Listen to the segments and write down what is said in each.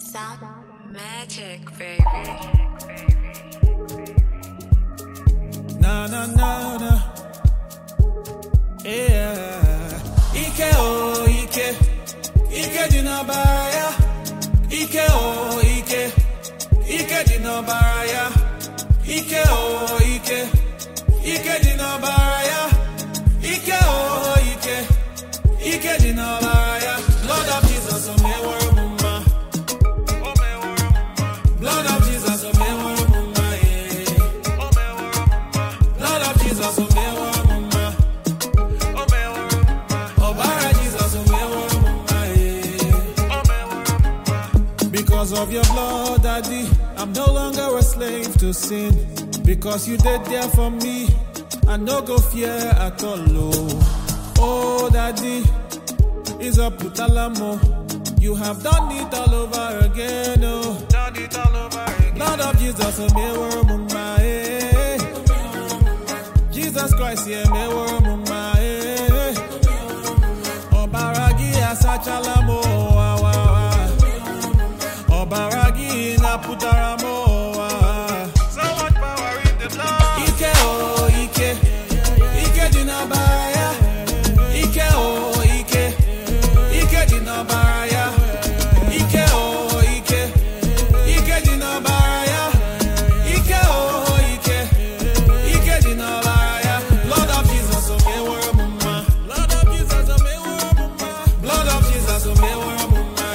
Sound magic, baby. Na na na na. Yeah. Ike o ike. Ike dị n'ọbara ya. Ike o ike. Ike dị n'ọbara ya. Ike o ike. Ike dị n'ọbara ya. Ike o ike. Ike dị n'ọbara ya. Lord of Jesus, o meworo m mma. O meworo m mma. Blood of Jesus, o meworo m mma. yeah. O meworo m mma. Blood of Jesus, o meworo m mma. O meworo m mma. Ọbara Jesus, o meworo m mma. yeah. O meworo m mma. Because of your blood, Daddy, I'm no longer a slave to sin. Because you did there for me, I no go fear at all. Oh, oh Daddy, is a putalamo. You have done it all over again. Oh, done it all over again. Lord of Jesus, oh, me were mumma, eh. Jesus Christ, yeah, me were mumma, eh. Obaragi asachalamo, wa wa wa. Obaragi na putaramo, wa. So much power in the blood. Ike oh, Ike. Ike di na baraya. Ike oh, Ike. Ike di na baraya. Ike oh, Ike. Ike di na baraya. Ike oh, Ike. Ike di na baraya. Lord of Jesus, oh me were mumma. Lord of Jesus, oh me were mumma. Lord of Jesus, oh me were mumma.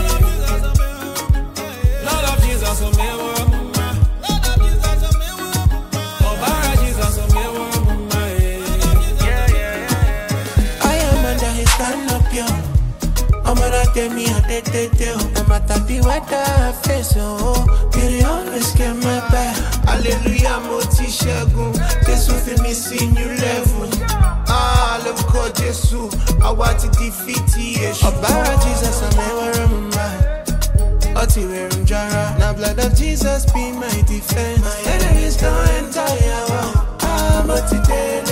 Lord of Jesus, oh me were mumma. Lord of Jesus, oh me were mumma. Ọbara Jesus, oh me were mumma. Yeah, yeah, yeah. I am under his canopy. I'm gonna tell me how they did do. No matter the weather I face, oh, beauty always get my back. Hallelujah, mo ti ṣẹ́gun. Jésù fi mi sí new level. Ah, lórúkọ Jésù, àwa ti defeat èṣù. Ọ̀bára Jesus, àmì ẹ̀wẹ̀rẹ̀ mo máa. Ọtí wẹ̀rùn jara. Now blood of Jesus be my defense. My enemies don't enter your wall. Ah, mo ti dé